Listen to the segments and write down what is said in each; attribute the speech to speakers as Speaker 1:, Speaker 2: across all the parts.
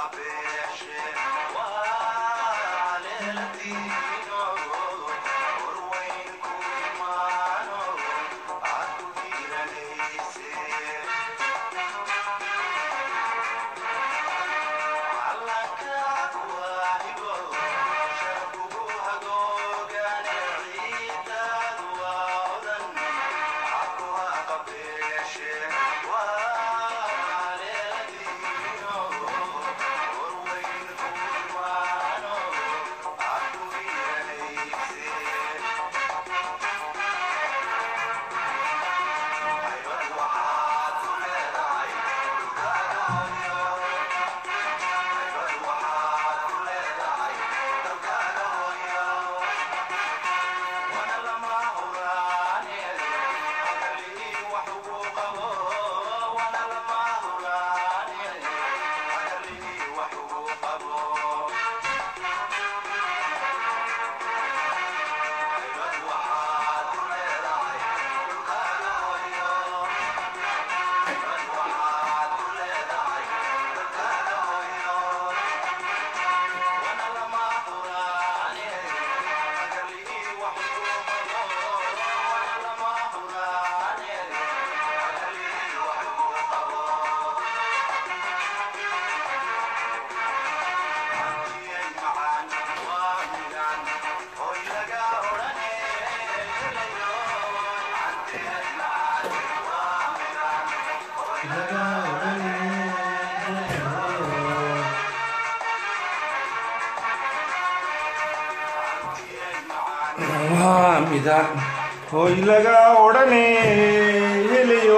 Speaker 1: waa midaan hoy laga odhane helayo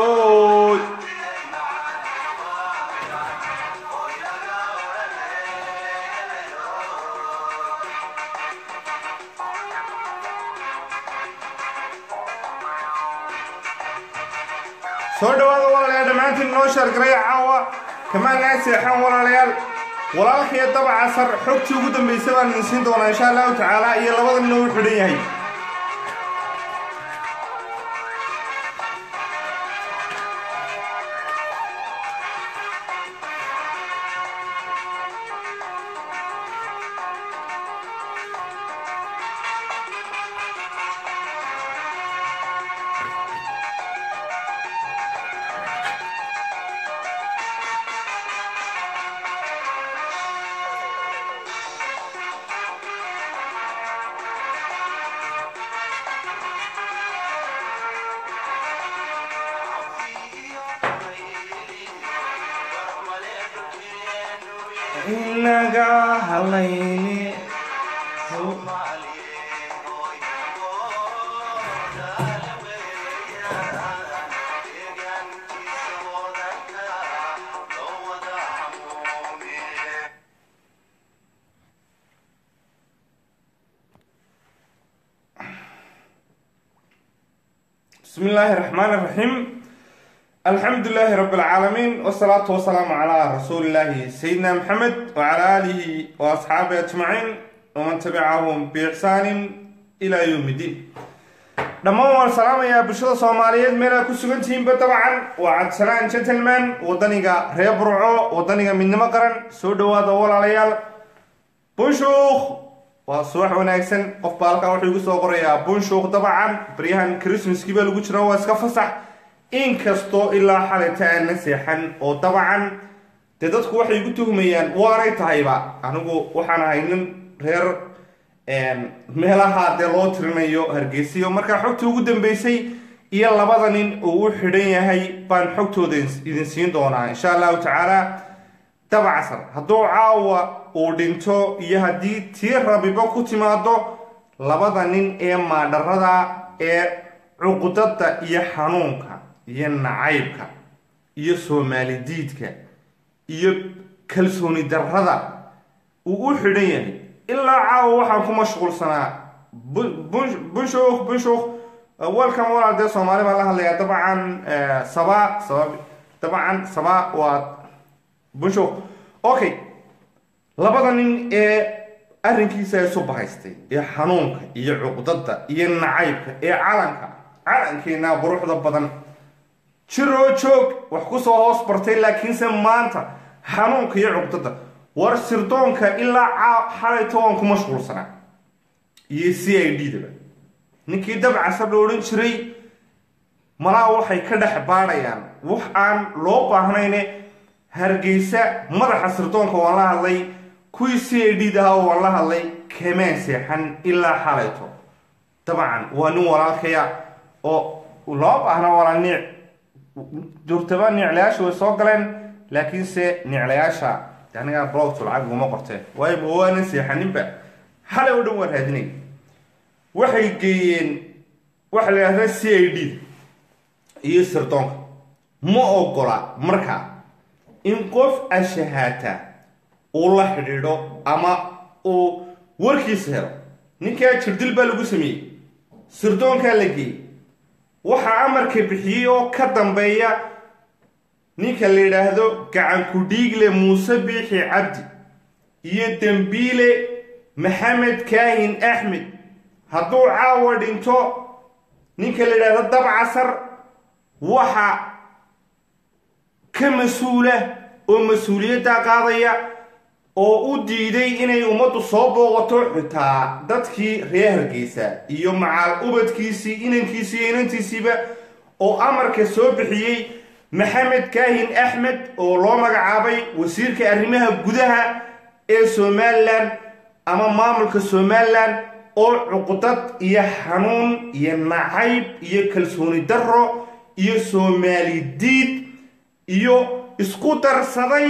Speaker 1: soo dhawaada walaalayaal dhammaantiin noo sheergaraya caawa kamaan naa seexan walaalayaal walaalkaiyo dabacasar xogtii ugu dambaysay baan idin siin doonaa insha allahu tacaala iyo labada nin uu xidhan yahay inaga halayni بسم الله الرحمن الرحيم الحمد لله رب العالمين والصلاة والسلام على رسول الله سيدنا محمد وعلى آله وأصحابه أجمعين ومن تبعهم بإحسان إلى يوم الدين dhammaan waan salaamayaa bulshada soomaaliyeed meelaa ku sugantihiinba dabcan waa cabdisalaan gentleman wadaniga reer burco wadaniga midnimo qaran soo dhawaada walaalayaal bunshuuk waa subax wanaagsan qof baa halkaa wuxuu igu soo qorayaa bunshuuk dabcan baryahan christmaskii baa lagu jira waa iska fasax inkastoo ilaa xalayta aan la seexan oo dabcan dee dadku waxay igu tuhmayaan waanay tahayba anigu waxaan ahay nin reer meelaha dee loo tirinayo hargeysiyo markaa xogta ugu dambeysay iyo labada nin uu u xidhan yahay baan xogtooda idin siin doonaa insha allahu tacaala dabacsan hadduu caawa uu dhinto iyo haddii tii rabiba ku timaado labada nin ee maadharada ee cuqdada iyo xanuunka iyo nacaybka iyo soomaali diidka iyo kalsooni darrada uu u xidhan yahay ilaa caawa waxaan ku mashquulsanaa bunshuuk bunshuuk welcome walaal dee soomaali baan la hadlayaa dabcan saba saba dabcan saba waa bunshuuk okay labada nin ee arrinkiisa isu bahaystay ee xanuunka iyo cuqdada iyo nacaybka ee calanka calankeena quruxda badan jiroo joog wax kusoo hoos bartay laakiinse maanta xanuunka iyo cuqdada war sirdoonka ilaa xalayto waan ku mashquulsanaa iyo c i d daba ninkii dabcasar la odhan jiray malaa waxay ka dhex baadhayaan wax aan loo baahnayne hargeysa madaxa sirdoonka waan la hadlay kuwii c i d dahaa waan la hadlay kamaan seexan ilaa xalayto dabcan waa nin walaalkaya oo loo baahna walaa niic joogtaba niiclayaasha way soo galeen laakiinse niiclayaasha anigaa blogtu lacag uguma qorteen waayo ma waanan seexaninba xalay oo dhan waa raadinay waxay geeyeen waxa la yidhahdaa c i d iyo sirdoonka ma ogola markaa in qof ashahaata uu la xidhiidho ama uu warkiisa helo ninkaa jirdil baa lagu sameeyey sirdoonkaa la geeyey waxaa amarka bixiyey oo ka dambeeya ninka la yidhaahdo gacanku dhiigle muuse biixi cabdi iyo dembiile maxamed kaahin axmed hadduu caawa dhinto ninka la yidhaahdo dabcasar waxa ka mas-uula oo mas-uuliyaddaa qaadaya oo u diiday inay ummaddu soo booqato xitaa dadkii reer hargeysa iyo macaal ubadkiisii inankiisii iyo inantiisiiba oo amarka soo bixiyey maxamed kaahin axmed oo loo magacaabay wasiirka arrimaha gudaha ee somalilan ama maamulka somalilan oo cuqdad iyo xanuun iyo nacayb iyo kalsooni darro iyo soomaali diid iyo isku darsaday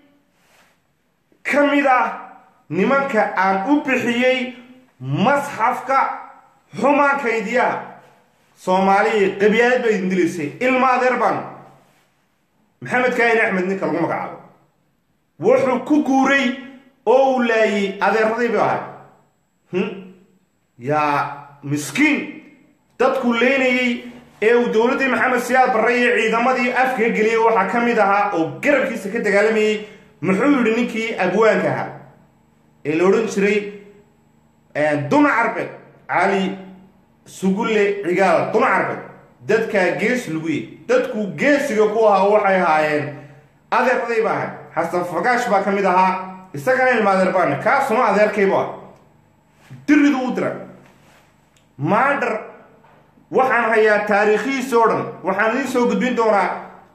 Speaker 1: ka mid ah nimanka aan u bixiyey masxafka xumaankaydyaha soomaaliya qabyaalad baa idin dilaysay ilma adeer baan maxamed kaahin axmed ninka lagu magacaabo wuxuu ku guuray oo uu laayey adeeradii bay ahay yaa miskiin dadku leynayey ee uu dowladdii maxamed siyaad barre iyo ciidamadii afka geliyey waxaa ka mid ahaa oo garabkiisa ka dagaalamayey muxuu yidhi ninkii abwaanka ahaa ee la odhan jiray duna carbeed cali sugulle cigaal duna carbeed dadkaa gees laguye dadku geesiga ku ahaa waxay ahaayeen adeeraday ba ahay xasan fagaash baa ka mid ahaa isagana ilma adeer baana kaasuma adeerkaybu ah diridu u dira maandhar waxaan hayaa taariikhihiisa oo dhan waxaan idiin soo gudbin doonaa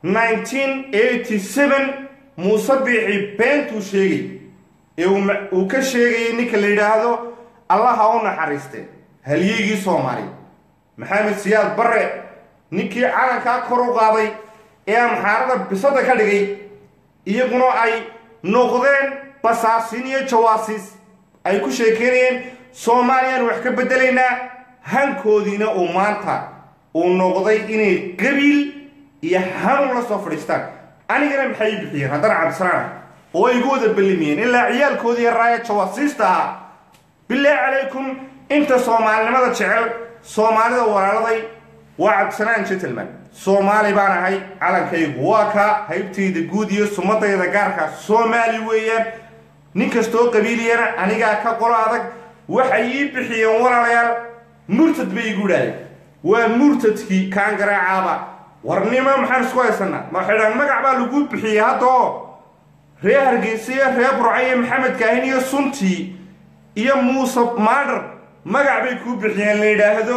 Speaker 1: muuse biixi beentuu sheegay ee uu ka sheegayay ninka la yidhaahdo allaha u naxariiste halyeygii soomaaliya maxamed siyaad barre ninkii calankaa kor u qaaday ee amxaarada bisada ka dhigay iyaguna ay noqdeen basaasiin iyo jawaasiis ay ku sheekeynayeen soomaaliyaan wax ka beddelaynaa hankoodiina uu maanta uu noqday inay qabiil iyo hanun la soo fadhiistaan anigana maxay bixiyeen haddana cabdisalaana oo ay igu wada ballimiyeen ilaa ciyaalkoodii raaya jawaasiista ahaa bilaahi calaykum inta soomaalinimada jecel soomaalida walaaladay waa cabdisalaan gentleman soomaali baan ahay calankaygu waa kaa haybtayda guud iyo sumadayda gaarka soomaali weeyaan nin kastoo qabiiliyana anigaa ka qolo adag waxay ii bixiyeen walaalayaal murtad bay igu idhaadeen waa murtadkii kaan garaacaaba warnimo maxaan isku haysanaa ma xidhaan magac baa lagu bixiyey haddoo reer hargeysa iyo reer burca iyo maxamed kaahin iyo suntii iyo muuse maadhar magac bay kuu bixiyeen la yidhaahdo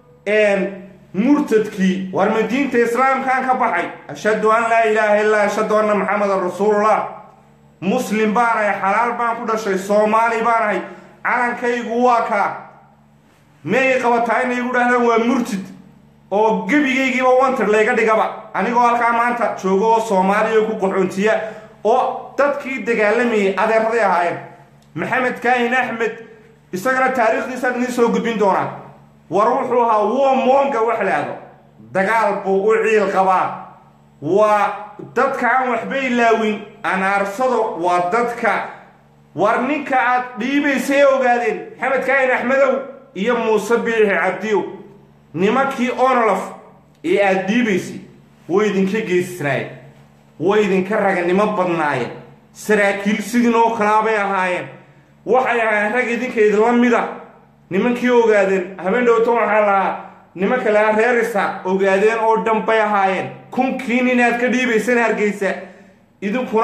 Speaker 1: murtadkii war ma diinta islaamkaan ka baxay ashhadu an laa ilaaha illaa ashhadu anna maxamedan rasuulullah muslim baanahay xalaal baan ku dhashay soomaali baanahay calankaygu waa kaa meey qabataa inay igu dhahdaan waa murtid oo gebigaygiiba wantir layga dhigaba anigoo halkaa maanta joogo oo soomaaliya ku qaxoontiya oo dadkii dagaalamayay adeeraday ahaayeen maxamed kaahin axmed isagana taariikhdiisaan idiin soo gudbin doonaa war wuxuu ahaa womonga wax laado dagaal buu u ciil qabaa waa dadka aan waxba ilaawin anaarsado waa dadka war ninka aad dhiibaysay ogaadeen maxamed kaahin axmedow iyo muuse biixi cabdiyow nimankii onolof ee aada dhiibaysay way idinka geysisnaayeen way idinka raganimo badnaayeen saraakiil sidin oo kalaabay ahaayeen waxay ahaayeen rag idinka idinla mida nimankii ogaadeen habeen dhowto waxaa lahaa nimanka lahaa reerisa ogaadeen oo dhan bay ahaayeen kunkii nin aad ka dhiibaysana hargeysa idinkuna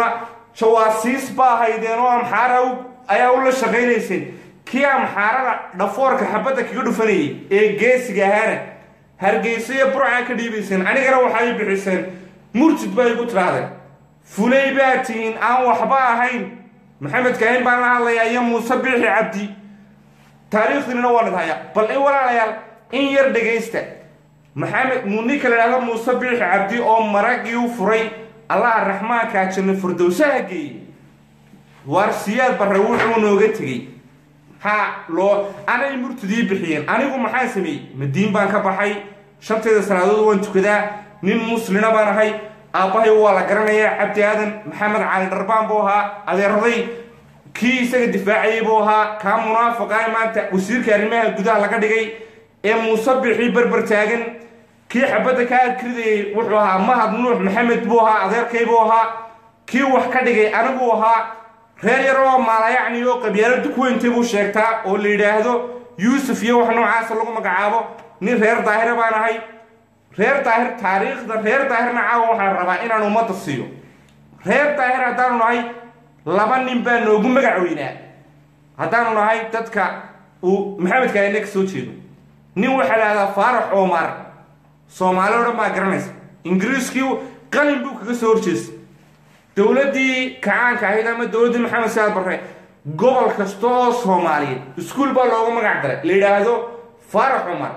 Speaker 1: jawaasiis baa haydeen oo amxaara ayaa ula shaqaynayseen kii amxaarada dhafoorka xabadda kaga dhufanayay ee geesiga ahaana hargeysa iyo burcaa ka dhiibayseen anigana waxay bixiseen murtid bay igu tidhaahdeen fulay baa tihiin aan waxba ahayn maxamed kaahin baan la hadlayaa iyo muuse biixi cabdi taariikhdiinana waan idhaya bal in walaalayaal in yar dhegaysta maxamed ninka la idhahdo muuse biixi cabdi oo maragii u furay allaha raxmaankaa janno furdowsaha geeyey waar siyaad barre wuxuu nooga tegey ha loo anay murtidii bixiyeen anigu maxaa sameeyey madiin baan ka baxay shanteeda salaadood waan tukadaa nin muslina baan ahay aabbahay waa la garanayaa cabdi aadan maxamed cali dharbaan buu ahaa adeeraday kii isaga difaacayay buu ahaa kaa munaafiqaa maanta wasiirka arrimaha gudaha laga dhigay ee muuse bixii berber taagan kii xabadda ka akridayay wuxuu ahaa mahad nuux maxamed buu ahaa adeerkay buu ahaa kii wax ka dhigay aniguu ahaa reer yar oo maalayacni oo qabyaalada kuweyntay buu sheegtaa oo la yidhaahdo yuusuf iyo wax noocaasa lagu magacaabo nin reer daahira baan ahay reer daahir taariikhda reer daahirna caawa waxaan rabaa inaan ummadda siiyo reer daahir haddaanu nahay laba nin baa noogu magac weynaa haddaanu nahay dadka uu maxamed kaahine ka soo jeedo nin waxaa la hahdaa faarax omar soomaali o dhan baa garanaysa ingiriiskii qalin buu kaga soo horjeestay dowladdii kacaanka ahayd ama dowladdii maxamed saad barre gobol kasta oo soomaaliyeed iskuol baa loogu magac daray la yidhaahdo faarax cumar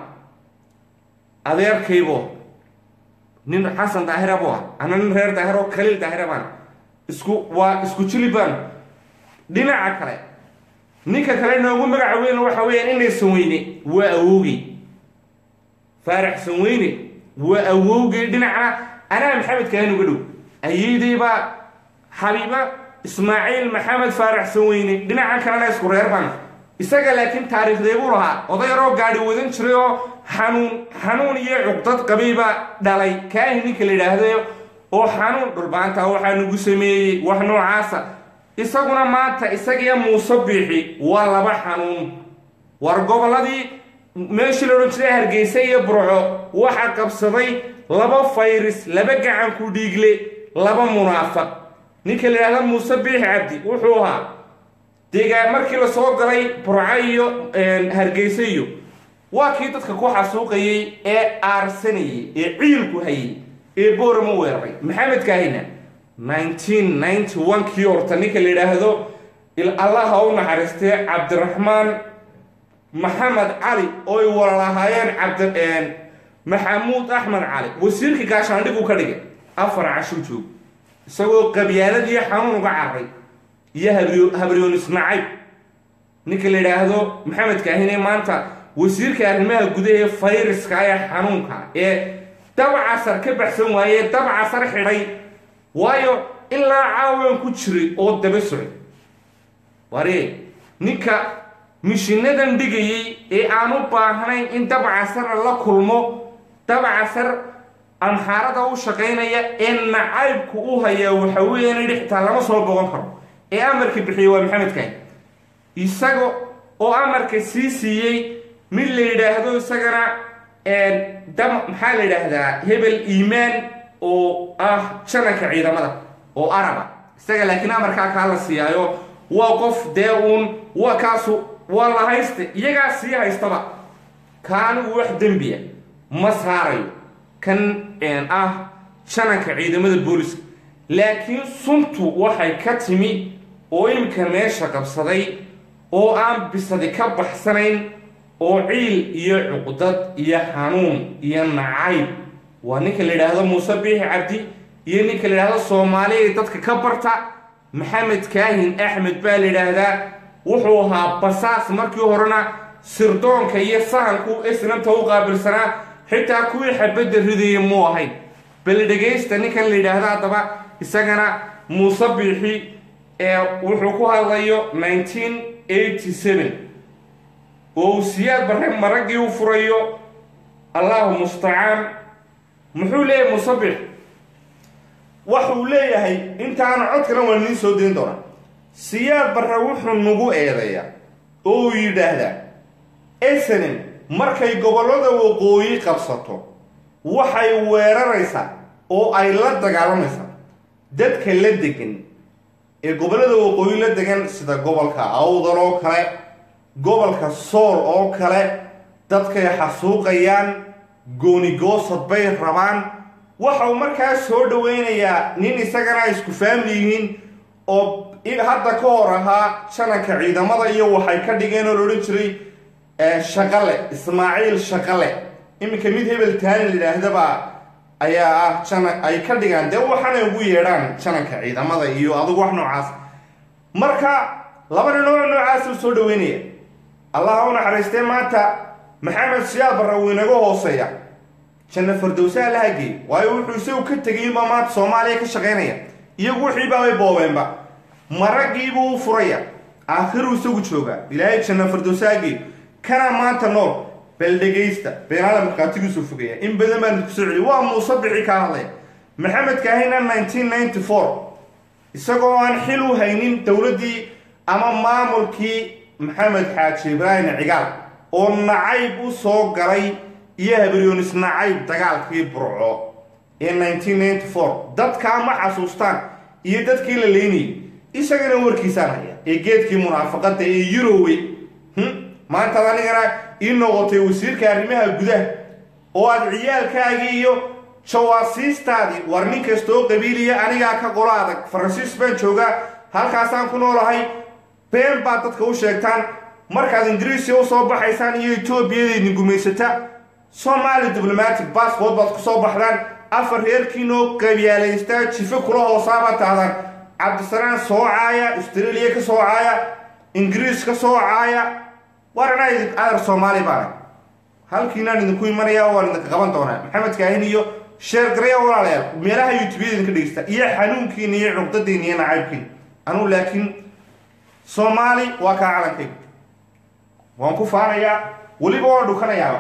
Speaker 1: adeerkaybo nin xasan daahira buu ah ana nin reer daahir oo kaliil daahira baan isku waa isku jili baan dhinaca kale ninka kale noogu magaca weyn waxa weeyaan inay sanweyne waa awowgey faarax sanweyne waa awowgey dhinacna anaa maxamed kaahin uga dhow ayeydey baa xabiiba ismaaciil maxamed faarax sanweyne dhinaca kalena isku reer baan isaga laakiin taariikhdee buu lahaa odayaroo gaadhi wadan jiray oo xanuun xanuun iyo cuqdad qabiiba dhalay kaahin ninka la yidhaahdo oo xanuun dhulbaanta waxaa nagu sameeyey wax noocaasa isaguna maanta isagiyo muuse biixi waa laba xanuun war gobolladii meeshii la odhan jiray hargeysa iyo burco waxaa qabsaday laba fayris laba gacanku dhiigle laba munaafaq ninka la yidhahda muuse biixi cabdi wuxuu ahaa deegaan markii lasoo galay burco iyo hargeysa iyo waa kii dadka ku xasuuqayey ee aarsanayay ee ciilku hayay ee boorama weeraray maxamed kaahina nineteen ninety one kii horta ninka la yidhaahdo allaha u naxariistee cabdiraxmaan maxamed cali oo ay walalahaayeen cabdi maxamuud axmed cali wasiirka gaashaandhiguu ka dhigay afar cashuu joog isagoo qabyaaladiiyo xanuun uga carray iyo habriyoonis nacayb ninka la yidhaahdo maxamed kaahine maanta wasiirka arrimaha gudaha fayraska ee xanuunka ee dabcasar ka baxsan waaye dabcasar xidhay waayo ilaa caawan ku jiray oo daba socday waree ninka mishinadan dhigayey ee aan u baahnayn in dabcasarna la kulmo dabcasar amxaarada u shaqaynaya ee nacaybku u hayaa waxa weeyaan idhi xitaa lama soo boqon karo ee amarka bixiyey waa maxamed kahin isaga oo amarka sii siiyey mid la yidhaahdo isagana dam maxaa la yidhaahdaa hebel iimaan oo ah jananka ciidamada oo araba isaga laakiin amarkaa kaa la siiyaayo waa qof dee uun waa kaasu waa la haysta iyagaa sii haystaba ka anigu wax dembiya ma saarayo kan ah jananka ciidamada booliska laakiin suntu waxay ka timi oo imika meesha qabsaday oo aan bisadi ka baxsanayn oo ciil iyo cuqdad iyo xanuun iyo nacayb waa ninka la yidhaahdo muuse biixi cabdi iyo ninka la yidhaahdo soomaaliya dadka ka barta maxamed kaahin axmed baa la yidhaahdaa wuxuu ahaa basaas markii horena sirdoonka iyo sahanku isnanta u qaabilsanaa xitaa kuwii xabadda ridayay muu ahayn bal dhegaysta ninkan la yidhaahdo haddaba isagana muuse biixi ee wuxuu ku hadlayo nineteen eighty seven oo uu siyaad barre maraggii u furayo allahu mustacaan muxuu leeyahay musabix waxuu leeyahay intaana codkana waa niin soo dayn doonaa siyaad barre wuxuu nagu eedeeyaa oo uu yidhaahdaa esenem markay gobollada waqooyi qabsato waxay weeraraysaa oo ay la dagaalamaysaa dadka la degan ee gobollada waqooyi la degan sida gobolka awdal oo kale gobolka sool oo kale dadkay xasuuqayaan goonigoosad bay rabaan waxa uu markaa soo dhaweynayaa nin isagana isku faamli yihiin oo hadda ka hor ahaa jananka ciidamada iyo waxay ka dhigeen oo la odhan jiray shaqale ismaaciil shaqale iminka mid hebel taani layidhaahdaba ayaa ah janan ay ka dhigaan dee waxaanay ugu yeedhaan jananka ciidamada iyo adugu wax noocaas marka laba ninoo noocaas u soo dhaweynaya allah u naxariistee maanta maxamed siyaad barra wuu inaga hooseeya janna fardowsaha la hageey waayo wuxuu isagu ka tegay inbaa maanta soomaaliya ka shaqaynaya iyagu wixii baabay boobeenba maraggiibuu u furaya aakhiruu isagu joogaa ilaahay janna fardowsaha hageey kana maanta nool bal dhegaysta beenaada markhaatigiisuu fogaya in badan baan idinku soo celiy waa muuse bixi kaa hadlaya maxamed kaahina nineteen ninety four isagoo aan xil u haynin dowladdii ama maamulkii maxamed xaaji ibraahim cigaal oo nacayb u soo galay iyo habaryoonis nacayb dagaalkii burco ee nineteen ninety four dadkaa ma xasuustaan iyo dadkii la leynayay isagana warkiisaan haya ee geedkii munaafaqada ee yurowe maantaad anigana ii noqotay wasiirka arrimaha gudaha oo aad ciyaalkaagii iyo jawaasiistaadii war nin kastoo qabiiliya anigaa ka qolo adag faransiis baan joogaa halkaasaan ku noolahay been baad dadka u sheegtaan markaad ingiriisiya u soo baxaysaan iyo etoobiyada idin gumaysata somaali diblomatic bassbort baad ku soo baxdaan afar reerkiinoo qabyaalaysta jife kula hoosaabaad tahdaan cabdisalaan soo caaya australia ka soo caaya ingiriis ka soo caaya war anaa idin adar soomaali baana halkiinaan idinku imanaya waan idinka qaban doonaa maxamed kaahin iyo sheer garaya walaalayaal meelaha youtubeyada idinka dhegeysta iyo xanuunkiina iyo cuqdadiina iyo nacaybkiina anugu laakiin soomaali waa kaa calankayga waan ku faanayaa weliba waan dhukanayaaba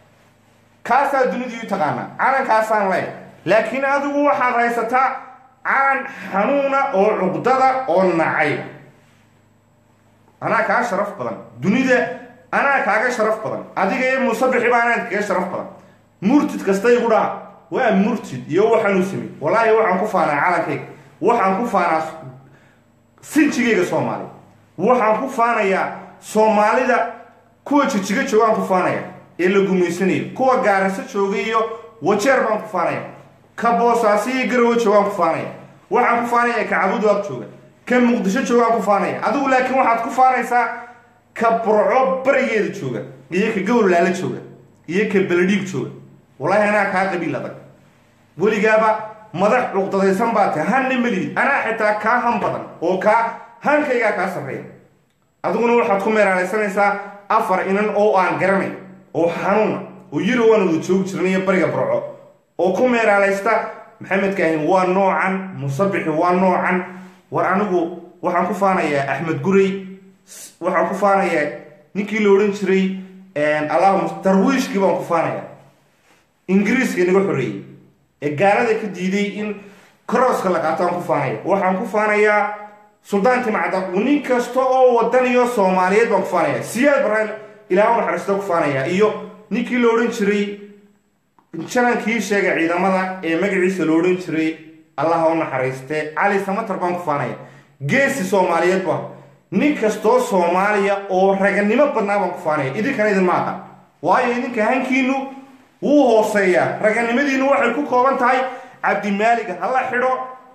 Speaker 1: kaasaa dunidii u taqaanaa calankaasaan leeya laakiin adigu waxaad haysataa calan xanuuna oo cuqdada oo nacayba anaa kaa sharaf badan dunida anaa kaaga sharaf badan adiga iyo muusabixi baa anaa kaga sharaf badan murtid kasta igu dhaha waa murtid iyo waxaan u samey wallaahi waxaan ku faanaa calankayga waxaan ku faanaa sinjigayga soomaali waxaan ku faanayaa soomaalida kuwa jijiga joogaan ku faanaya ee la gumaysanayo kuwa gaarasa jooga iyo wajeer baan ku faanaya ka boosaasi iyo garowe joogaan ku faanaya waxaan ku faanaya ka cabudaab jooga ka muqdisho joogaan ku faanaya adigu laakiin waxaad ku faanaysaa ka burco barigeeda jooga iyo ka gowrlaala jooga iyo ka beledhiig jooga wallaahi anaa kaa qabiil adag weligaaba madax cuqdadaysan baa tahay hanna melihid anaa xitaa kaa han badan oo kaa hankaygaa kaa sarreeya adiguna waxaad ku meeraalaysanaysaa afar inan oo aan garanay oo xanuuna oo yiro waan wada joogi jirnaiyo bariga burco oo ku meeraalaysta maxamed kaahin waa noocan musabixi waa noocan war anigu waxaan ku faanayaa axmed guray waxaan ku faanayaa ninkii la odhan jiray allahuma darwiishkii baan ku faanayaa ingiriiska inaga xoreeyey ee gaalada ka diiday in crosska la qaato aan ku faanaya waxaan ku faanayaa suldaan timacda nin kasta oo wadaniyo soomaaliyeed baan ku faanaya siyaad baraan ilaah u naxariista ku faanaya iyo ninkii la odhan jiray janankii sheegay ciidamada ee magaciisa la odhan jiray allah u naxariiste cali samatar baan ku faanaya geesi soomaaliyeed ba nin kastoo soomaaliya oo raganimo badnaa baan ku faanaya idinkana idin maaha waayo idinka hankiinu wuu hooseeyaa raganimadiinu waxay ku kooban tahay cabdimaaliga hala xidho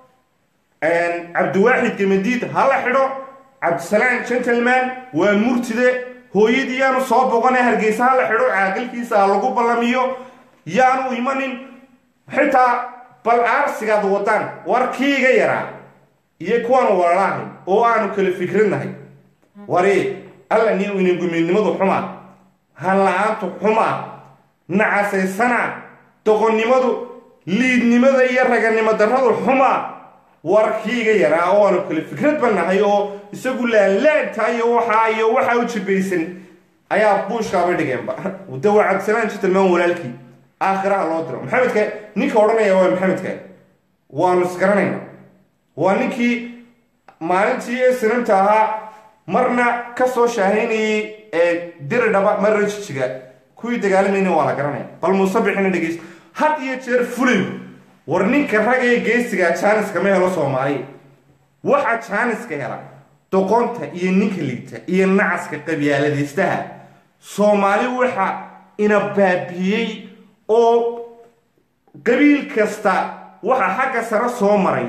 Speaker 1: cabdiwaaxid gamadiid hala xidho cabdisalaan gentleman waa murtide hooyadii yaanu soo boqone hargeysa hala xidho caaqilkiisa ha lagu ballamiyo yaanu imanin xitaa bal aarsigaad wadaan warkiiga yaraa iyo kuwaanu walalahay oo aanu kala fikradnahay wari alla ni inangumiidnimadu xumaa hanla-aantu xumaa nacasaysana doqonnimadu liidnimada iyo raganimo darradu xumaa warkiiga yaraa oo aanu kala fikrad bannahay oo isagu laanlaanta iyo waxaa iyo waxaa u jibaysan ayaa buushkaaba dhigeenba dawa cabdisalaan jitalmaan walaalkii aakhiraha loo diro maxamedka ninka odhanaya waa maxamedka waanu isgaranayna waa ninkii maalintii ee sinanta ahaa marna ka soo shaahaynayay ee diridhaba marna jijiga kuwii dagaalamayna waa la garanaya bal muusabixina dhegeysta had iyo jeer fulay war ninka rag ee geesiga jaanis kama helo soomaaliya waxaa jaaniska hela doqonta iyo ninka liita iyo nacaska qabyaaladaystaha soomaali waxa ina baabiyey oo qabiil kasta waxaa xagga sare soo maray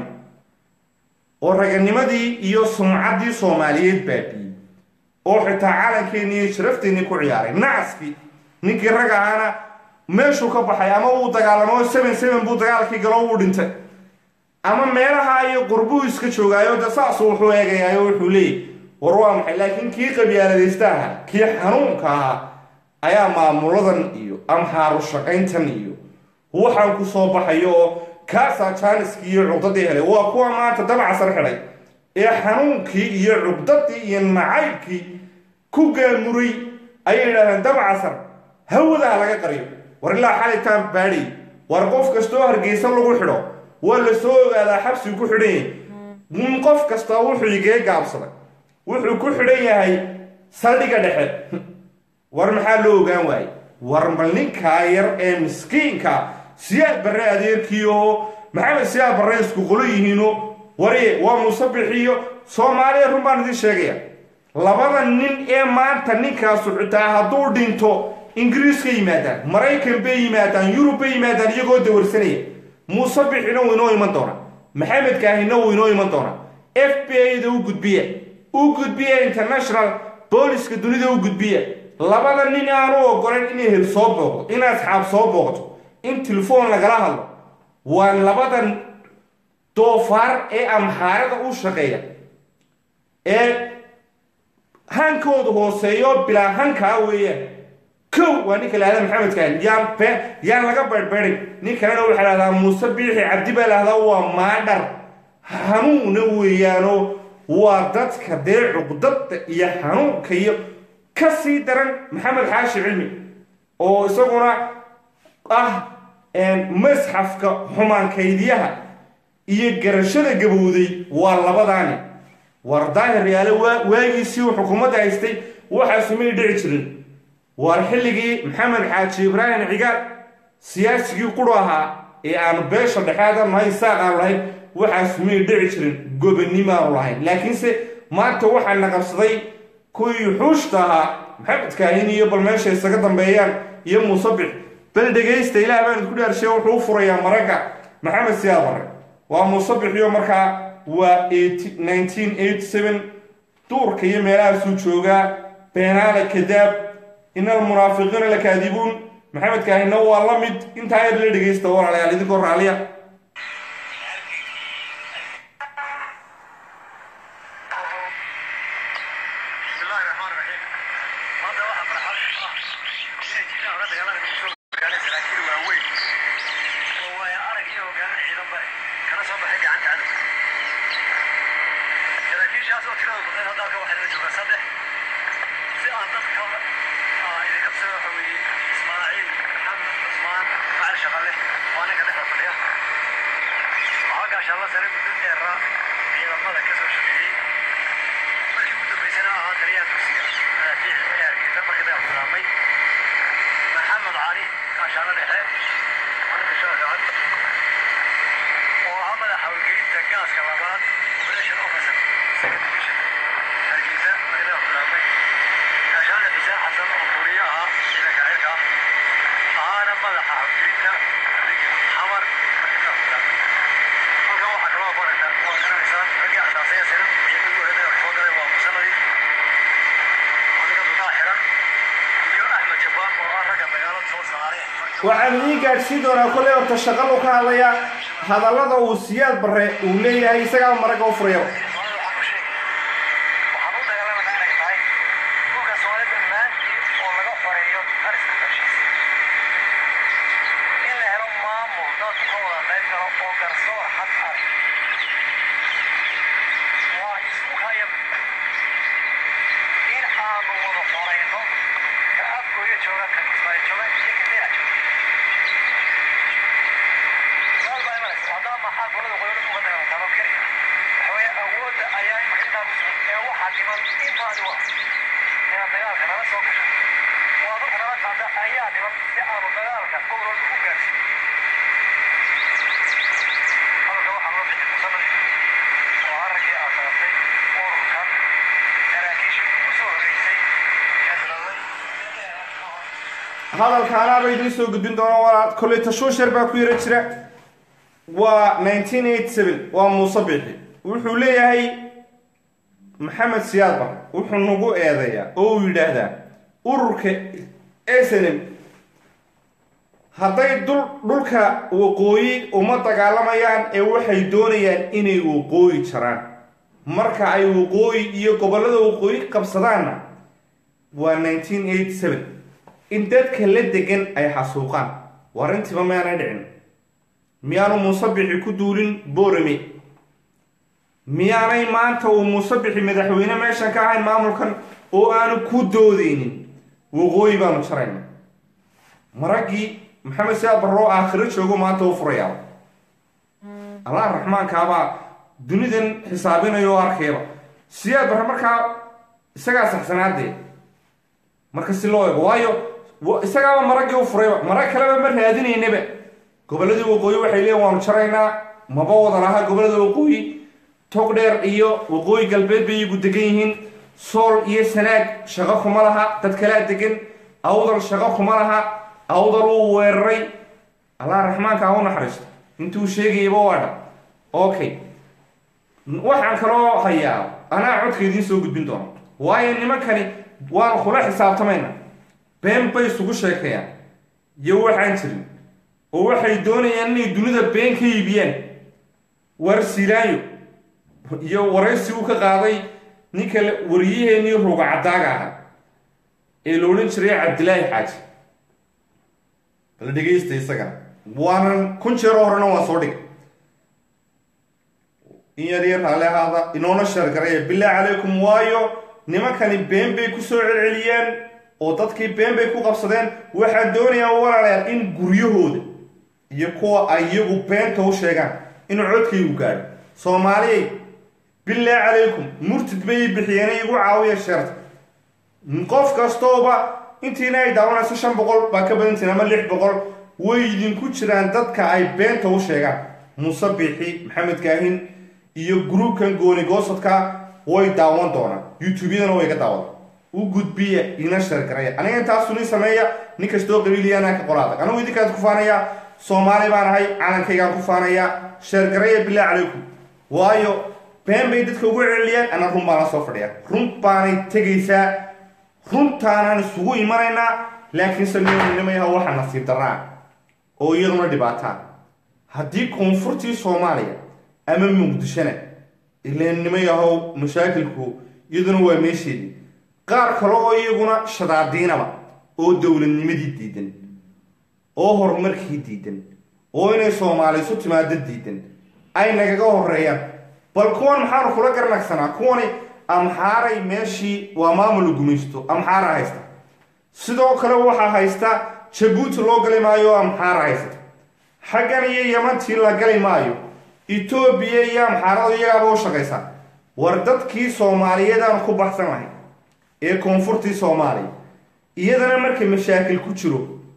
Speaker 1: oo raganimadii iyo sumcaddii soomaaliyeed baabiyey oo xitaa calankeenii iyo sharafteenii ku ciyaaray nacaskii ninkii rag ahaana meeshuu ka baxay ama uu dagaalamo seven seven buu dagaalkii galo uu dhintay ama meelaha iyo qurbuu iska joogaayo de saasuu wuxuu eegayaayo wuxuu leeyay war waa maxay laakiin kii qabyaaladaysta ahaa kii xanuunka ahaa ayaa maamuladan iyo amxaaru shaqayntan iyo waxaan ku soo baxayo oo kaasaa jaaniskii iyo cugdadii helay waa kuwa maanta dabcasar xidhay ee xanuunkii iyo cugdadii iyo nacaybkii ku gaamuray ayay yidhahdeen dabcasar hawadaa laga qariyo war ilaa xalitaan baadhay war qof kastoo hargeysa lagu xidho waa la soo ogaadaa xabsigu ku xidhan yahay qof kasta wuxuu igee gaabsaday wuxuu ku xidhan yahay saldhiga dhexe war maxaa loo ogaan waayey war mal ninkaa yar ee miskiinka siyaad barre adeerkii oo maxamed siyaad barre isku qolo yihiino wari waa musabixiyo soomaaliya run baan idiin sheegaya labada nin ee maanta ninkaasu xitaa hadduu dhinto ingiriis ka yimaadaan maraykan bay yimaadaan yurub bay yimaadaan iyagoo dawarsanaya muusabixina wuu inoo iman doonaa maxamed kaahina wuu inoo iman doonaa f b a da u gudbiya u gudbiya international booliska dunida u gudbiya labada nin aanu ogolayn inay hel soo booqdo in asxaab soo booqto in telefoon lagala hadlo waa labadan doofaar ee amxaarada u shaqeeya ee hankooda hooseeyo bilaa hankaa weeyaan kow waa ninka lahada maxamed kaan yaan be yaan laga beydhbeydhay nin kalena waxaa lahdaa muuse biixi cabdi baa lahdaa waa maadhar hanuuna weeyaano waa dadka dee cuqdada iyo hanuunka iyo ka sii daran maxamed xaashi cilmi oo isaguna ah masxafka xumaankaydyaha iyo garashada gabowday waa labadaani war daahir yaale waagiisii uu xukuumadda haystay waxaasu may dhici jirin waar xilligii maxamed xaaji ibraahim cigaal siyaasigii quru ahaa ee aanu beesha dhexaada nahay saaq aanu lahayn waxaasu may dhici jirin gobonnimo aanu lahayn laakiinse maanta waxaa na qabsaday kuwii xuushta ahaa maxamed kaahin iyo bal meesha isaga dambeeyaan iyo muusabix bal dhegaysta ilaah baan idinku dhaarshay wuxuu u furayaa maragga maxamed siyaad bare waa muusabixyo markaa waa duurka iyo meelahaasuu joogaa beenaale kadaab ina almunaafiqiina lakaadibuun maxamed kaahina waa la mid intaa yar la dhegaysta walaalayaal idinkoo raalliya waxaan idiin gaadhsiin doonaa kolley horta shaqalu ka hadlayaa hadallada uu siyaad barre uu leeyahay isagaa maragga u furayaba
Speaker 2: Thank you.
Speaker 1: hadalkaanaaba idiin soo gudbin doona walaal kolley tashuushar baa ku yara jira waa nineteen eighty seven waa muuse bixi wuxuu leeyahay maxamed siyaad bar wuxuu nagu eedeeyaa oo uu yidhaahdaa ururka snm hadday dul dhulka waqooyi uma dagaalamayaan ee waxay doonayaan inay waqooyi jaraan marka ay waqooyi iyo gobollada waqooyi qabsadaanna waa nineteen eighty seven in dadka la degan ay xasuuqaan waa arrintiiba miyaanay dhicin miyaanu muusabixi ku duulin boorame miyaanay maanta uu muusabixi madaxweyne meeshan ka ahayn maamulkan oo aanu ku doodeynin waqooyi baanu jarayna maraggii maxamed siyaad barroo aakhiro joogo maanta u furayaa allah raxmaankaabaa dunidan xisaabinaya oo arkayaba siyaad barre markaa isagaa saxsanaadee marka si loo eego waayo isagaaba maraggii u furayba marag kaleba ma raadinaynaba gobolladii waqooyi waxay leeyiin waanu jaraynaa maba wada laha gobollada waqooyi togdheer iyo waqooyi galbeed bay iyagu degan yihiin sool iyo sanaag shaqo kuma laha dad kalaa degan awdal shaqo kuma laha awdal uu weeraray allah raxmaanka ha u naxariisto intuu sheegayaba waa dha okay waxaan kaloo hayaa anaa codka idiin soo gudbin doona waayo nimankani waanu kula xisaabtamayna been bay isugu sheekayaan iyo waxaan jirin oo waxay doonayaan inay dunida been ka iibiyaan war silaayo iyo waraysi uu ka qaaday ninka wariyaheenii ruga caddaaga ahaa ee la odhan jiray cabdilaahi xaaji bala dhegaysta isagana waanan kun jeero horena waan soo dhigay in yar yar haale ahaada inoona sheergaraya bilaahi calaykum waayo nimankani been bay ku soo celceliyeen oo dadkii been bay ku qabsadeen waxaan doonayaa walaalayaal in guryahooda iyo kuwa ay iyagu beenta u sheegaan inuu codkaygu gaadho soomaaliyay bilaahi calaykum murtid bay bixiyeen igu caawiya sheerta qof kastooba intiina ay daawanayso shan boqol baa ka badantiin ama lix boqol way idinku jiraan dadka ay beenta u sheegaan muuse bixi maxamed kaahin iyo gruubkan gooni goosadka way daawan doonaan youtube-yadana way ka daawadan u gudbiya ina sheergaraya aniga intaasu nin sameeya nin kastoo qabiiliyaanaan ka qolaadag anigu idinkaas ku faanaya soomaali baan ahay calankaygaan ku faanaya sheergaraya bilaahi calaykum waayo been bay dadka ugu celiyaan ana run baana soo fadhiya run baanay tegaysaa runtaanaan isugu imanaynaa laakiinse nimayaha waxa nasiib daraa oo iyaduna dhibaataan haddii koonfurtii soomaaliya ama muqdishona ilaan nimayahow mashaakilku iyaduna waa meesheedii qaar kale oo iyaguna shadaadiinaba oo dowladnimadii diidan oo horumarkii diidan oo inay soomaali isu timaado diidan ay nagaga horeeyaan bal kuwan maxaanu kula garnagsanaa kuwani amxaaray meeshii waa maamul gumaysto amxaara haysta sidoo kale waxaa haysta jabuuti loo gali maayo oo amxaara haysta xaggan iyo yamantii la gali maayo etoobiya iyo amxaarada iyagaaba u shaqaysaa war dadkii soomaaliyeed aanu ku baxsan lahay ee koonfurtii soomaaliya iyadana marka mashaakil ku jiro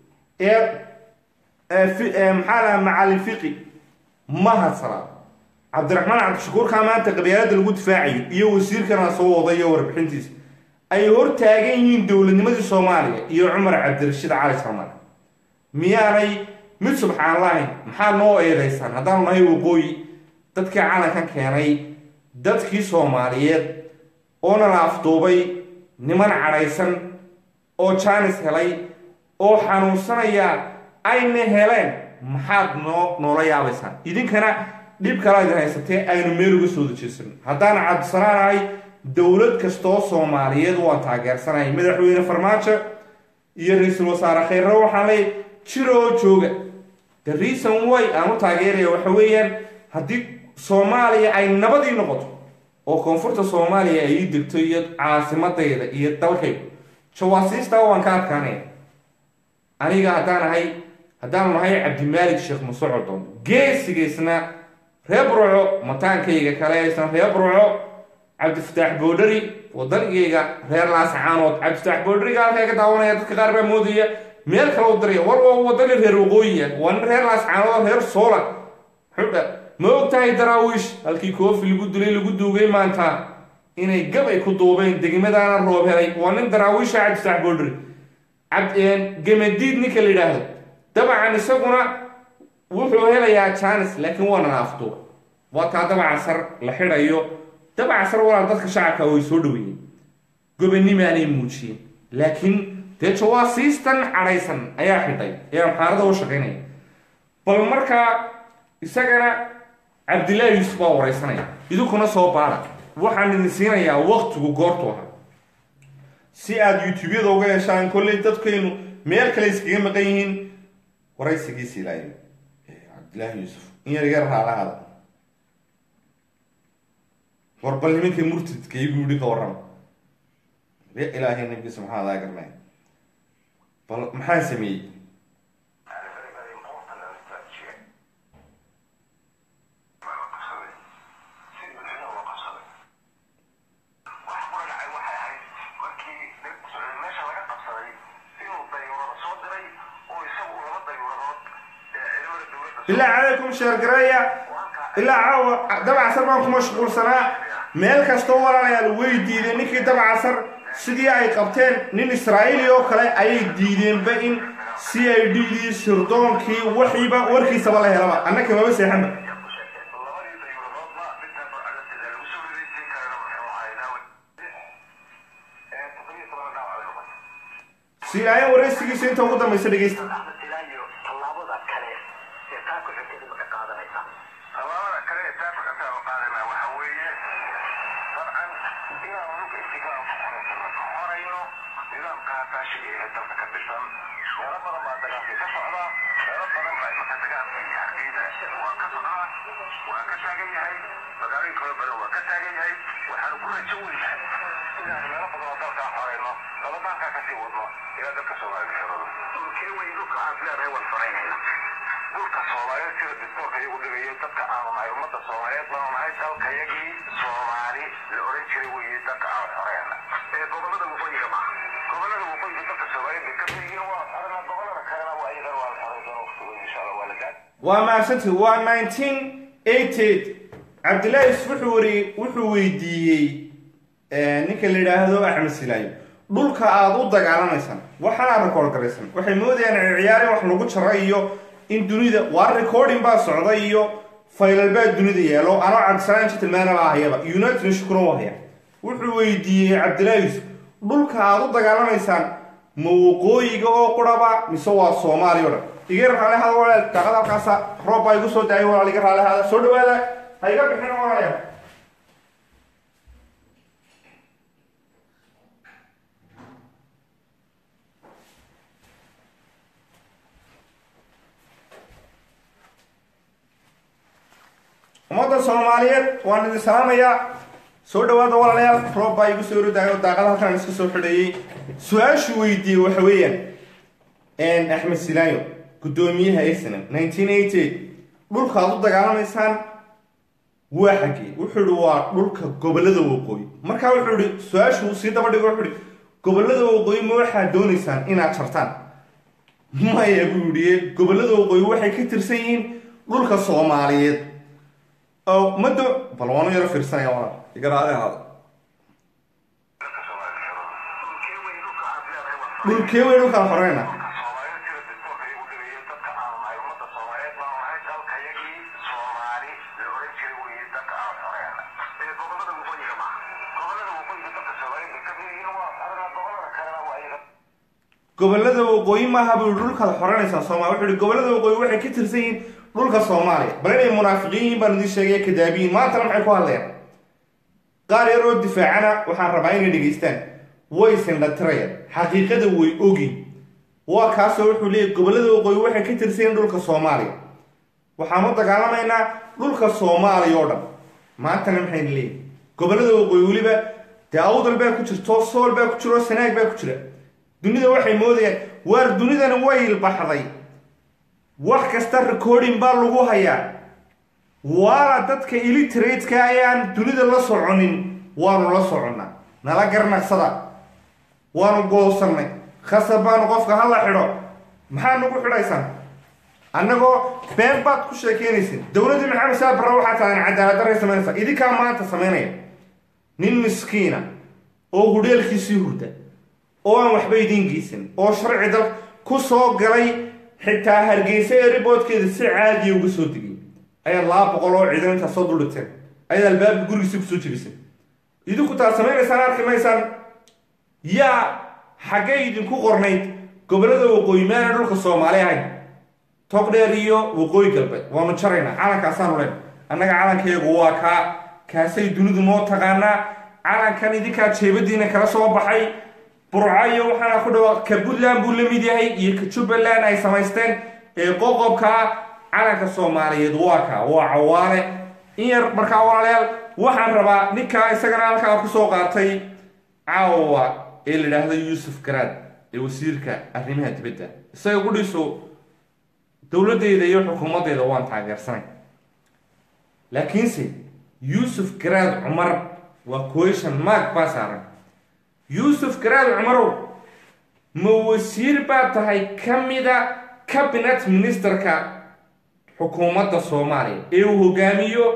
Speaker 1: ee maxaa laha macalin fiqi ma hadsanaa cabdiraxmaan cabdishakuurkaa maanta qabyaalada lagu difaacayo iyo wasiirkana soo wadayo warbixintiisa ay hor taagan yihiin dowladnimadii soomaaliya iyo cumar cabdirashiid cali salmaan miyaanay mid subxaan lahayn maxaa noo eedaysaan haddaanu nahay waqooyi dadkii calankan keenay dadkii soomaaliyeed oo nalaafduubay niman cadhaysan oo jaanis helay oo xanuunsanaya ayna heleen maxaad noo noola yaabaysaan idinkana dhib kalaa idin haysatee aynu meel uga soo dajeesan haddaan cabdisanaanahay dowlad kastoo soomaaliyeed waan taageersanahay madaxweyne farmaajo iyo ra-iisul wasaare khayre waxaan leey jiro oo jooga the reason way aan u taageeraya waxa weeyaan haddii soomaaliya ay nabadii noqoto oo koonfurta soomaaliya ay ii degto iyo caasimadayda iyo dalkaygu jawaasiistaa waan ka adkaanaya aniga haddaan ahay haddaanu nahay cabdimaalik sheekh musocodon geesigaysna reer burco mataankayga kale aysan reer burco cabdifataax boodhari wadankayga reer laasacaanood cabdifataax boodhariga halkaa ka daawanaya dadka qaar baa moodaya meel kale u diraya war waa wadani reer waqooyiya waa nin reer laasacaanood reer soola xudha ma og tahay daraawiish halkii koofi lagu dilay lagu duugay maanta inay gab ay ku duubeen degmadaana roob helay waa nin daraawiisha cabdifataax boodhari gemadiid ninka la yidhaahdo dabcan isaguna wuxuu helayaa janis laakiin waa nanaaftuuba waa taa dabcasar la xidhayo dabcasar walaal dadka shacabka way soo dhaweeyeen gobanimaanay muujiyeen laakiin dee jawaasiistan cadhaysan ayaa xidhay ee amxaarada u shaqaynaya bal markaa isagana cabdillaahi yuusuf baa wareysanaya idinkuna soo baara waxaan idin siinayaa waktigu goortu ahaa si aada youtube-yada uga heshaan kolley dadkaynu meel kale iskaga maqan yihiin waraysigiisi ilaayo cabdillaahi yuusuf in yar yar raalahaada war bal nimankii murtidka igu yidhi ka warrama ya ilaahay nabigiisa maxaa adaa garnay bal maxaan sameeyey bilaa calaykum sheergareeya ilaa caawa dabcasar baan ku mashquulsanaa meel kastoo walaalayaal way diideen ninkii dabcasar sidii ay qabteen nin israa'iili oo kale ayay diideenba in c i d dii sirdoonkii waxiiba warkiisaba la helaba annaka maba seexanba siilaayan waraysigiisa inta ugu dambaysa dhegeysta
Speaker 2: dhulka soomaaliyeed sida distoorka iyagu dhigayo dadka aanu nahay ummadda soomaaliyeed baanu nahay dalkayagii soomaali la oran jiray weeye dadka aan xoreena ee gobolada waqooyiga maaha gobolada waqooyiga dadka soomaaliyeed bay ka yihiin waa xorena gobolada kalena waa iyagan waa la xoreyn doona waqtigood insha allah waa la gaad
Speaker 1: waa mahadsantii waa nineteen eighty cabdillahi yusuf wuxuu wari wuxuu weydiiyey ninka la yidhaahdo axmed silaayo dhulka aada u dagaalamaysaan waxaana record garaysan waxay moodayaan ciyaar in wax lagu jaro iyo in dunida waa recording baa socda iyo faylal baa dunida yeelo anoo cabdisalaan jitilmaana baa hayaba united nashkuna u haya wuxuu weydiiyey cabdillahi yusuf dhulka aada u dagaalamaysaan ma waqooyiga oo quraba mise waa soomaaliya o dhan iga raali hada walaal daaqada halkaasa roob baa igu soo daayay walaal iga raali hada soo dhawaada ha iga bixin walaalayaal ummadda soomaaliyeed waan idin salaamayaa soo dhawaada walaalayaal roob baa igu soo rodaayo daaqada halkaan iska soo xidheeyey su-aashuu weydiiyey waxa weeyaan axmed silaayo guddoomiyaha arsenal nineteen eighty eight dhulka aad u dagaalamaysaan waa xaggee wuxuu ihi waa dhulka gobolada waqooyi markaa wuxuu ihi su-aashuu sii daba dhigo wuxuu ihi gobolada waqooyi ma waxaad doonaysaan inaad jartaan maya buu yihi gobolada waqooyi waxay ka tirsan yihiin dhulka soomaaliyeed oo mado bal waanu yaro fiirsanaya walaal igaraade ahaada
Speaker 2: dadka soomaaliyeed dhulkee wey dhulka aad leedahay waa
Speaker 1: dhulkee weyn dhulkaan xoreyna
Speaker 2: soomaaliyeed sida distoorka iyagu dhigayo dadka aanu nahay ummadda soomaaliyeed baanu nahay dalkayagii soomaali la oran jiray weeye dadka aan xoreena ee gobolada waqooyiga maaha gobolada waqooyiga dadka soomaaliyeed bay ka yihiin waa xorena gobolada kalena waa iyaga
Speaker 1: gobolada waqooyi maaha buu yihi dhulkaad xoreynaysaa soomaaliya wuxuu yihi gobolada waqooyi waxay ka tirsan yihiin dhulka soomaaliya bal inay munaafiqiin yihiin baan idiin sheegaya kadaabiyiin maantana maxay ku hadlayaan qaar yar oo difaacana waxaan rabaa inay dhegaystaan way sindhatirayaan xaqiiqada way ogin waa kaasoo wuxuu leeyahy gobolada waqooyi waxay ka tirsan yihiin dhulka soomaaliya waxaan u dagaalamaynaa dhulka soomaaliya oo dhan maantana maxayna leeyihin gobolada waqooyi weliba dee awdal baa ku jirto sool baa ku jiro sanaag baa ku jira dunida waxay moodayaan waar dunidana way ilbaxday wax kasta recording baa lagu hayaa waana dadka illiteratka ayaan dunida la soconin waanu la soconnaa nala garnaqsada waanu goosannay khasab baanu qofka hala xidho maxaa nagu xidhaysaan annagoo been baad ku sheekeynaysin dowladdii maxamed saa barre waxaa tahan cadaalad darray samaynaysaa idinkaa maanta samaynaya nin miskiina oo hudheelkiisii hurda oo aan waxba idiin geysan oo sharci dal ku soo galay xitaa hargeysa ee riboodkeeda si caadiya uga soo degay ayaad laba boqol oo ciidan intaa soo duldhigteen ayaad albaabka gurigiisa kusoo jebisay idinku taad samaynaysaan arki maysaan yaa xaggay idinku qornayd gobollada waqooyi maana dhulka soomaali ahayn togdheer iyo waqooyi galbeed waanu jaraynaa calankaasaanu leen annaga calankeegu waa kaa kaasay dunidu noo taqaanaa calankan idinkaa jeebadiina kala soo baxay burcayo waxaana ku dhawa ka puntland buu la mid yahay iyo ka jubbaland ay samaysteen ee qoqobkaa calanka soomaaliyeed waa kaa waa cawaale in yar markaa walaalayaal waxaan rabaa ninkaa isagana halkaa kusoo qaatay caawa ee la idhaahdo yuusuf garaad ee wasiirka arrimaha dibadda isaga gudhiisu dowladdeeda iyo xukuumaddeeda waan taageersanay laakiinse yuusuf garaad cumar waa question mark baa saaran yuusuf garaad cumarow ma wasiir baa tahay ka mida cabinet ministerka xukuumadda soomaaliya ee uu hogaamiyo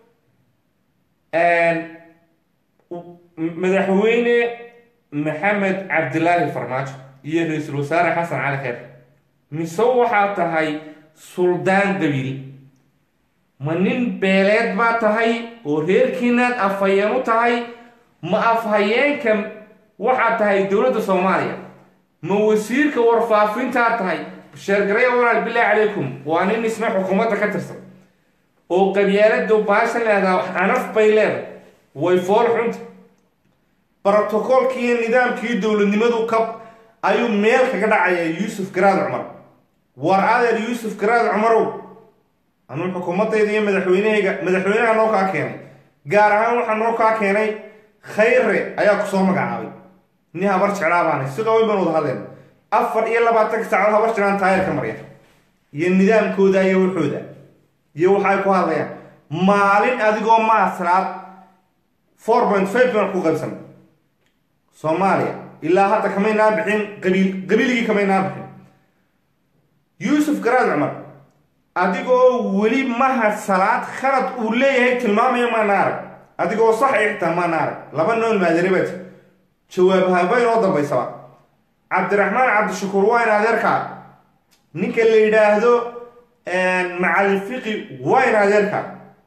Speaker 1: madaxweyne maxamed cabdilaahi farmaajo iyo ra-iisul wasaare xasan cali kheyr mise waxaa tahay suldaan dabiil ma nin beeleed baa tahay oo reerkiinaad afhayeen u tahay ma afhayeenka waxaad tahay dowladda soomaaliya ma wasiirka warfaafintaad tahay sheergaraya walaal bilaahi calaykum waa nin isna xukuumadda ka tirsan oo qabyaaladu baashan leedaha xanaf bay leedahay way fool xunta brotocoolkii iyo nidaamkii dowladnimadu ka ayuu meel kaga dhacaya yuusuf garaad cumar war adeer yuusuf garaad cumarow anuu xukuumadayda iyo madaxweynehayga madaxweynaha noo kaa keenay gaar ahaan waxaa noo kaa keenay khayre ayaa kusoo magacaabay nin habar jeclaa baanay si qaweyn baan wada hadleen afar iyo labaatanka saacood habar jeclaan taayirka marya iyo nidaamkooda iyo waxooda iyo waxay ku hadlayaan maalin adigoo maasraad four point five baan ku qaybsan soomaaliya ilaa hadda kamaynaa bixin qabiil qabiiligii kamaynaa bixin yuusuf garaad cumar adigoo weli mahad salaad khalad uu leeyahay tilmaamaya maana arag adigoo sax ixtaa maana arag laba nool maadaribat jawaab habayn oo dambaysaba cabdiraxmaan cabdishakuur waa in adeerkaa ninka la yidhaahdo macalin fiqi waa in adeerkaa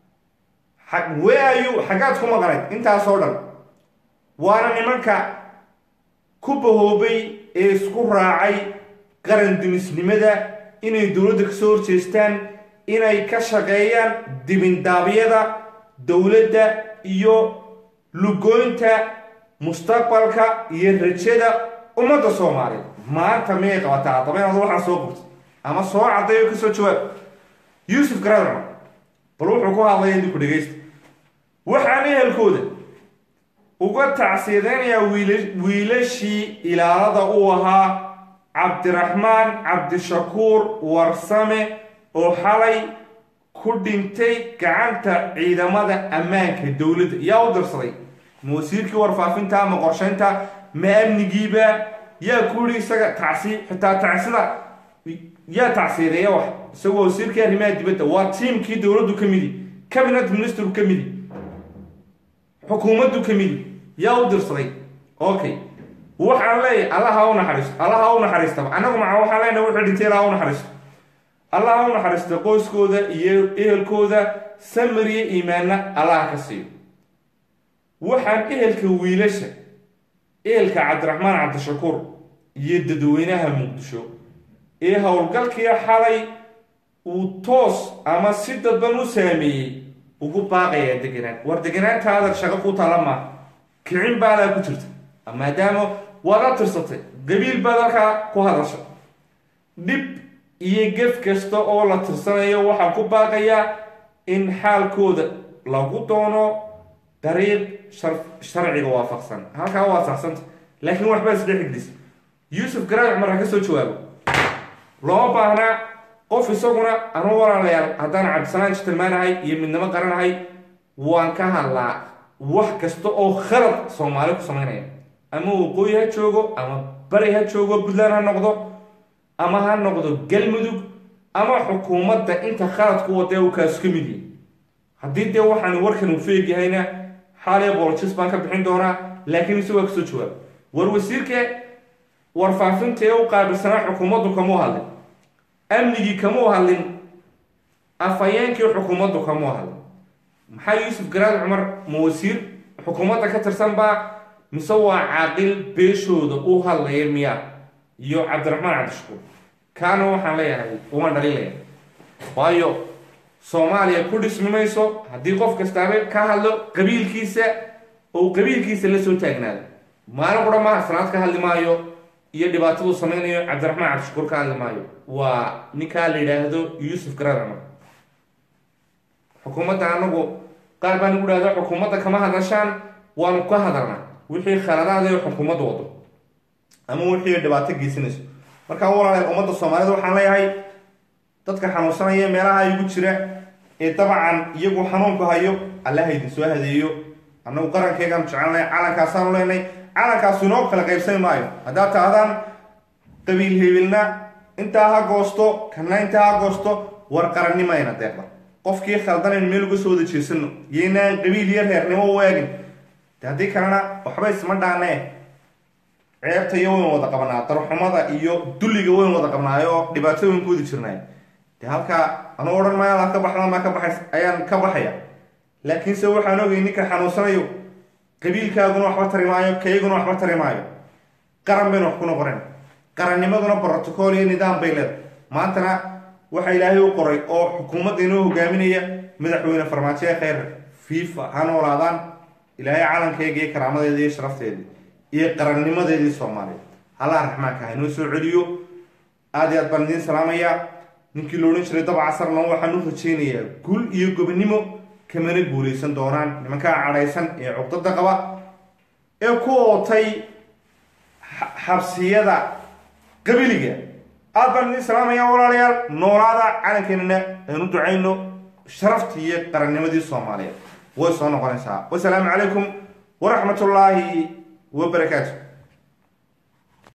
Speaker 1: weayu xaggaad ku maqnayd intaasoo dhan waana nimanka ku bahoobay ee isku raacay qaran dumisnimada inay dowladda kasoo horjeestaan inay ka shaqeeyaan dibindaabyada dowladda iyo lugooynta mustaqbalka iyo rajada ummadda soomaaliyeed maanta miyay qabataa haddaba inaad waxaa soo qabtid ama soo caddayo kasoo jawaab yuusuf garadcumar bal wuxuu ku hadlaya idinku dhegaysta waxaan ehelkooda uga tacsiyadeynayaa wiilashii ilaalada uu ahaa cabdiraxmaan cabdishakuur warsame oo xalay ku dhintay gacanta ciidamada ammaanka dowladda yaa u dirsaday ma wasiirkii warfaafinta ma qorshaynta ma amnigiiba yaa ku yidhi isaga tacsi xitaa tacsida yaa tacsiyadeeya wax isagoo wasiirkii arrimaha dibadda waa tiimkii dowladdu ka midi cabinet ministeru ka midi xukuumaddu ka midi yaa u dirsaday okay waxaan leeyahay allaha u naxariisto allaha u naxariistaba annagu maca waxaan leenahay wuxuu dhintay ilaha u naxariisto allaha u naxariista qoyskooda iyo ehelkooda samariya iimaanna allaha ka siiyo waxaan ehelka wiilasha ehelka cabdiraxmaan cabdishakuur iyo dadweynaha muqdisho ee howlgalkii xalay uu toos ama si dadban u saameeyey ugu baaqayaa deganaan war deganaanta adar shaqo ku tala maa kicin baadaa ku jirta maadaama waad a tirsatay qabiil baad halkaa ku hadasha dhib iyo gef kasta oo la tirsanayo waxaan ku baaqayaa in xaalkooda lagu doono dariiq sharciga waafaqsan halkaa waa saxsanta laakiin waxbaa isdhex igdis yuusuf garaad cumar ha ka soo jawaabo looma baahnaa qof isaguna anu walaalayaal haddaan cabdisalaan jitilmaanahay iyo midnimo qaranahay waan ka hadlaa wax kasta oo khalad soomaali ku samaynaya ama waqooyi ha joogo ama bari ha joogo puntland ha noqdo ama ha noqdo galmudug ama xukuumadda inta khaladku wadee uu kaasu ka mid yahay haddii dee waxaan warkan uu feegyahayna xaaliya bolojis baan ka bixin doonaa laakiin ise waa kasoo jawaab war wasiirka warfaafinta ee u qaabilsanaa xukuumaddu kamuu hadlin amnigii kamuu hadlin afhayeenkii xukuumaddu kamuu hadlin maxaa yuusuf garaad cumar ma wasiir xukuumadda ka tirsan baa mise waa caaqil beeshooda u hadlaya miya iyo cabdiraxmaan cabdishakuur kaana waxaan leeyahay uma dhaliilaya waayo soomaaliya ku dhismi mayso haddii qof kastaaba ka hadlo qabiilkiisa oo uu qabiilkiisa la soo taagnaado maalin qura maaha sanaad ka hadli maayo iyo dhibaataduu sameynayo cabdiraxmaan cabdishakuur ka hadli maayo waa ninkaa la yidhaahdo yuusuf garaad cumar xukuumadda anagu qaar baan igu dhahda xukuumadda kama hadashaan waanu ka hadalnaa wixii khaladaada ee xukuumadda wado ama wixii dhibaato geysanayso markaa walaaleel ummadda soomaalida waxaan leeyahay dadka xanuunsanaya meelaha igu jira ee dabcan iyagu xanuunku hayo allaha idin soo hadeeyo annagu qarankeygaan jecelnay calankaasaanu leenay calankaasu inoo kala qaybsami maayo haddaad taahdaan qabiil hebilna intaa ha goosto kana intaa ha goosto war qarannimayna deeqda qofkii khaldanaynu meel uga soo wada jeesano iyoynaan qabiil iyo reernimo u eegin de haddii kalena waxba isma dhaanee ceebta iyo wayn wada qabnaa darxumada iyo dulliga wayn wada qabnaayo oo dhibaato wayn ku wadi jirnaay de halkaa anuu odhan maayo alaad ka baxdan baa ka baxays ayaan ka baxaya laakiinse waxaan ogay ninka xanuunsanayo qabiilkaaguna waxba tari maayo kayguna waxba tari maayo qaran baynu wax ku noqonayn qarannimaduna brotocool iyo nidaam bay leedahay maantana waxa ilaahay u qoray oo xukuumadda inoo hogaaminaya madaxweyne farmaajo ee kheyr fifa ha noolaadaan ilaahay calankeega iyo karaamadeeda iyo sharafteedii iyo qarannimadeedii soomaaliya halaha raxmaanka ha inoo soo celiyo aada iyo aad baan idiin salaamayaa ninkii la odhan jiray daba casarna waxaan u rajaynayaa gul iyo gobonimo kamana guulaysan doonaan nimankaa cadhaysan ee cuqdada qaba ee ku ootay xabsiyada qabiliga aad baan idiin salaamaya walaalayaal noolaada calankeenana aynu ducayno sharaftii iyo qarannimadii soomaaliyeed way soo noqonaysaa wasalaamu calaykum waraxmat ullaahi wabarakaatu